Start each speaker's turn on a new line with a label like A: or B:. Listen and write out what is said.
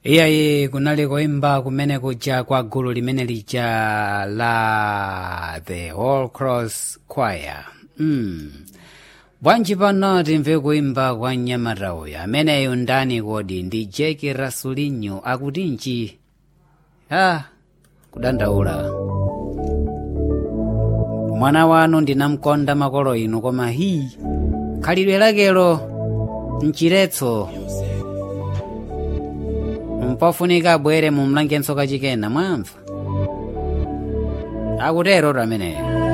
A: iyayi kunali koimba kumene kuja kwa gulu limene lija la the all cross choir mm. bwanji pano timve kuimba kwa mnyamata uyu ameneyu ndani kodi ndi jeki rasulinyo akutinji ha kudandaula mwana wanu ndinamkonda makolo inu koma hi khalidwe lakelo mchiretso mpofunika abwere mumlangenso kachikena mwamva akutero ameneyo